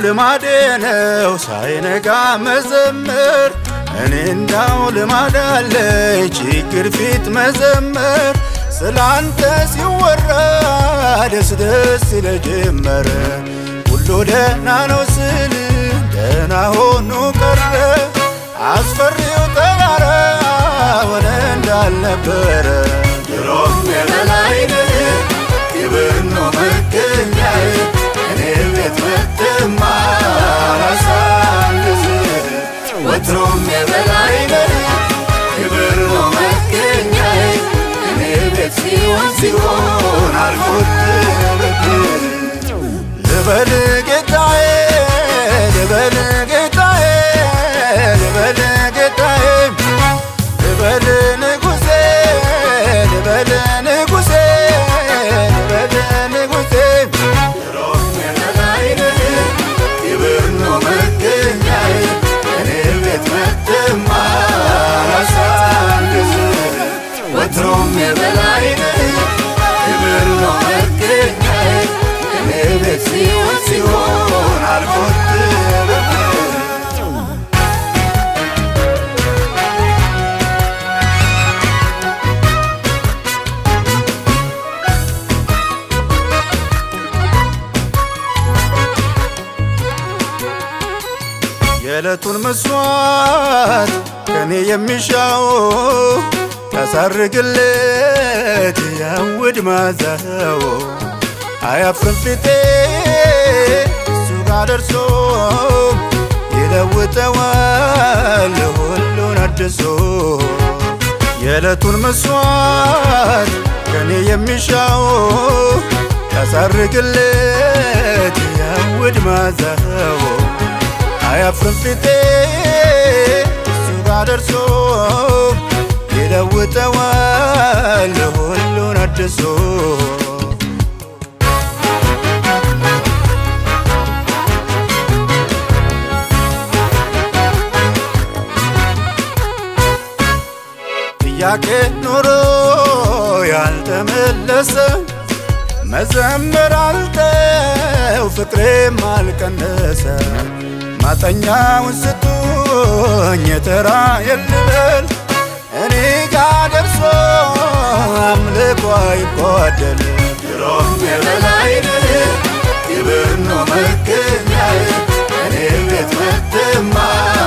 ልማዴ ነው ሳይነጋ መዘመር እኔ እንዳው ልማድ አለኝ ችግር ፊት መዘመር ስላንተ ሲወራ ደስ ደስ ይለጀመረ ሁሉ ደህና ነው ስል ደህና ሆኖ ቀረ አስፈሪው ተራራ ሆነ እንዳልነበረ ድሮም የበላይ ነህ ክብር ነው መገኛዬ እኔ ቤት መጥማ ራሳንስ ወትሮም የበላይ ነህ ክብር ነው መገኛዬ እኔ ቤት ሲሆን ሲሆን አልቆጥብብህ ልበል ጌታዬ ልበል ጌታዬ ልበል ጌታዬ ልበል ንጉሴ ልበል ንጉሴ ልበል ንጉሴ ድሮም የበላይ ነህ ክብር ነው መገኛዬ እኔ ቤት መጥማ ራሳንስ ወትሮም የበላይ ነህ ክብር ነው መገኛዬ እኔ ቤት ሲሆን ሲሆን አልቆጥብብህ የዕለቱን መስዋዕት ከኔ የሚሻው ታሳርግለት ያውድ ማዛው አያፍርም ፊቴ እሱ ጋር ደርሶ ይለውጠዋል ሁሉን አድሶ የዕለቱን መስዋዕት ከኔ የሚሻው ታሳርግለት ያውድ ማዛው አያፍርም ፊቴ እሱ ጋር ደርሶ ይለውጠዋል ሁሉን አድሶ ጥያቄ ኖሮ ያልተመለሰ መዘመር አልተው ፍቅሬም አልቀነሰ ማጠኛውን ስጡኝ የተራ የልበል እኔ ጋ ደርሶ አምልኮ አይጓደል ድሮም የበላይ ነህ ክብር ነው መገኛዬ እኔ ቤት መጥማ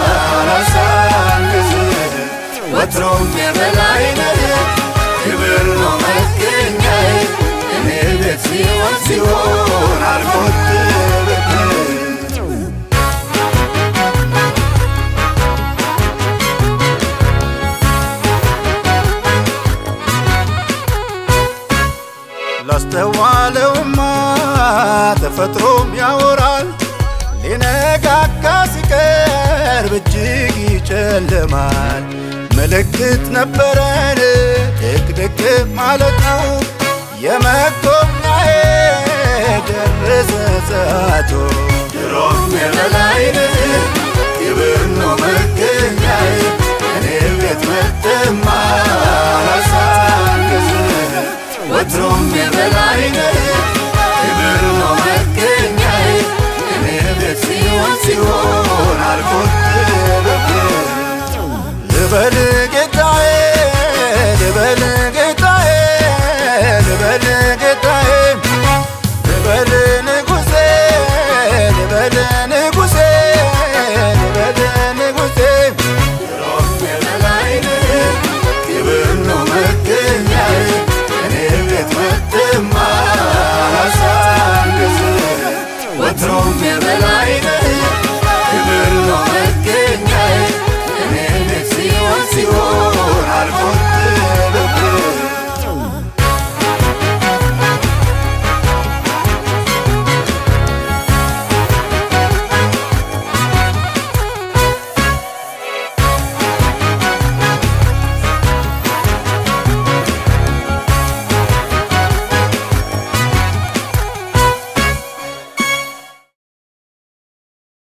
ራሳንስ ወትሮም የበላይ ነህ ክብር ነው መገኛዬ እኔ ቤት ሲሆን ሲሆን አልቆጥብብህ ላስተዋለውማ ተፈጥሮም ያወራል ሊነጋጋ ሲቀርብ እጅግ ይጨልማል ምልክት ነበረን ድቅድቅ ማለቱ የመጎብኛዬ ደረሰ ሰዓቱ ድሮም የበላይ ነህ ክብር ነው መገኛዬ እኔ ቤት መጥማ ራሳንስ ወትሮም የበላይ ነህ ክብር ነው መገኛዬ እኔ ቤት ሲሆን ሲሆን አልቆጥብብህ ልበል